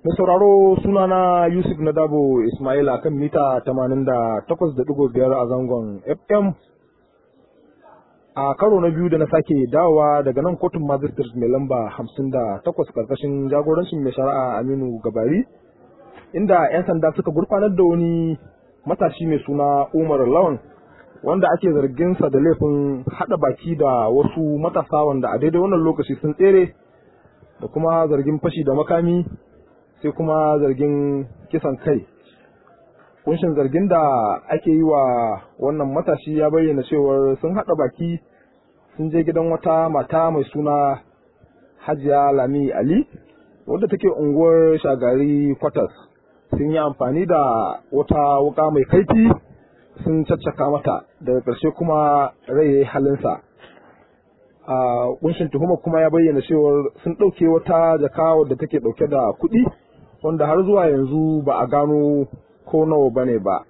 Mai sauraro sunana Yusuf Nadabo Ismail a kan mita 88.5 a zangon FM. A karo na biyu da na sake dawowa daga nan kotun magistrate mai lamba 58 karkashin jagorancin mai shari'a Aminu Gabari, inda 'yan sanda suka gurfanar da wani matashi mai suna Umar Lawan wanda ake zarginsa da laifin haɗa baki da wasu matasa wanda a daidai wannan lokaci sun tsere da kuma zargin fashi da makami sai kuma zargin kisan kai kunshin zargin da ake yi wa wannan matashi ya bayyana cewar sun haɗa baki sun je gidan wata mata mai suna hajiya lami ali wadda take unguwar shagari kwatas sun yi amfani da wata wuka mai kaifi sun caccaka mata daga ƙarshe kuma rai ya halinsa a kunshin tuhumar kuma ya bayyana cewar sun ɗauke wata jaka wadda take ɗauke da kuɗi wanda har zuwa yanzu ba a gano ko nawa ba ne ba.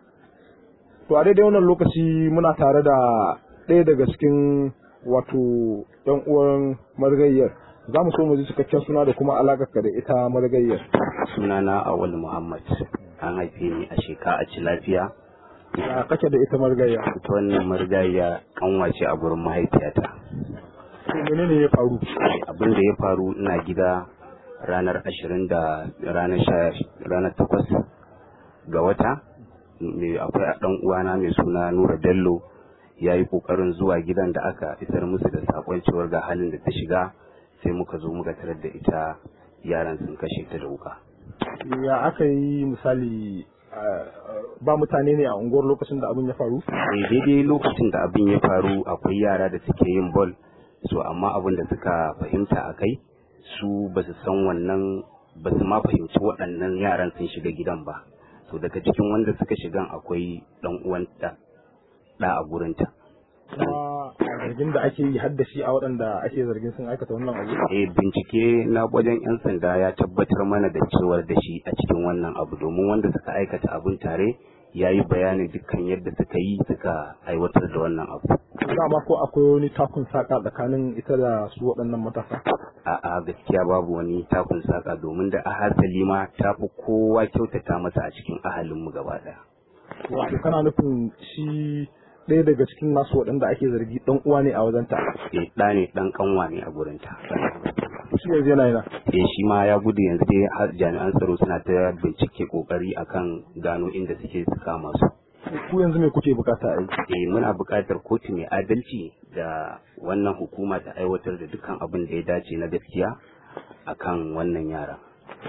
To a daidai wannan lokaci muna tare da ɗaya daga cikin wato ɗan uwan marigayyar. Za mu so mu ji cikakken suna da kuma alaƙarka da ita marigayyar. Sunana Awal Muhammad, an haife ni a sheka a ci lafiya. Ya kake da ita marigayya? Ita wannan marigayya kanwace a gurin mahaifiyata. Menene ya faru? Abin da ya faru ina gida ranar ashirin da ranar takwas ga wata akwai ɗan uwana mai suna nura bello ya yi ƙoƙarin zuwa gidan da aka isar musu da sakon cewar ga halin da ta shiga sai muka zo muka tarar da ita yaran sun kashe ta da wuka ya aka yi misali ba mutane ne a unguwar lokacin da abin ya faru daidai lokacin da abin ya faru akwai yara da suke yin bol so amma abin da suka fahimta a kai su ba su san wannan ba su ma fahimci waɗannan yaran sun shiga gidan ba so daga cikin wanda suka shigan akwai ɗan uwanta ɗa a gurinta kuma zargin da ake yi haddashi a waɗanda ake zargin sun aikata wannan abu eh bincike na wajen yan sanda ya tabbatar mana da cewar da shi a cikin wannan abu domin wanda suka aikata abun tare ya yi bayanin dukkan yadda suka yi suka aiwatar da wannan abu dama ko akwai wani takun saka tsakanin ita da su waɗannan matasa a'a gaskiya babu wani takun saka domin da ahasali ma ta fi kowa kyautata masa a cikin ahalinmu gaba ɗaya wato kana nufin shi ɗaya daga cikin nasu waɗanda ake zargi ɗan uwa ne a wajenta eh ɗa ne ɗan kanwa ne a gurinta shi yanzu yana yana eh shi ma ya gudu yanzu dai har jami'an tsaro suna ta bincike kokari akan gano inda suke su kama su ku yanzu me kuke bukata a yi eh muna buƙatar kotu mai adalci da wannan hukuma ta aiwatar da dukkan abin da ya dace na gaskiya akan wannan yara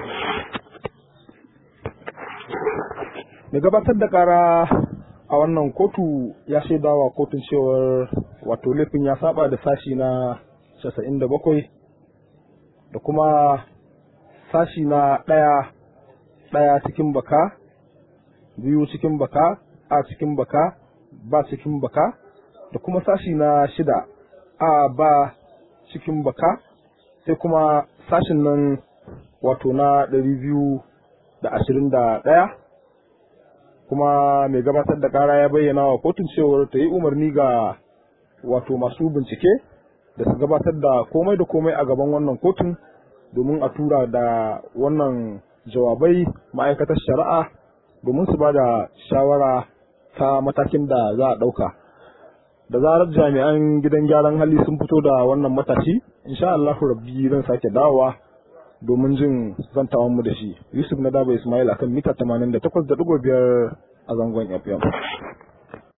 mai gabatar da kara a wannan kotu ya shaidawa kotun cewar wato laifin ya saba da sashi na 97 da kuma sashi na ɗaya ɗaya cikin baka biyu cikin baka a cikin baka ba cikin baka da kuma sashi na shida a ba cikin baka sai kuma sashin nan wato na ɗari biyu da ashirin da ɗaya kuma mai gabatar da ƙara ya bayyana wa kotun cewar ta yi umarni ga wato masu bincike da su gabatar da komai da komai a gaban wannan kotun domin a tura da wannan jawabai ma'aikatar shari'a domin su ba da shawara ta matakin da za a ɗauka. Da zarar jami'an gidan gyaran hali sun fito da wannan matashi, insha Allahu rabbi zan sake dawowa domin jin zantawan mu da shi. Yusuf na Daba Ismail akan mita 88.5 a zangon FM.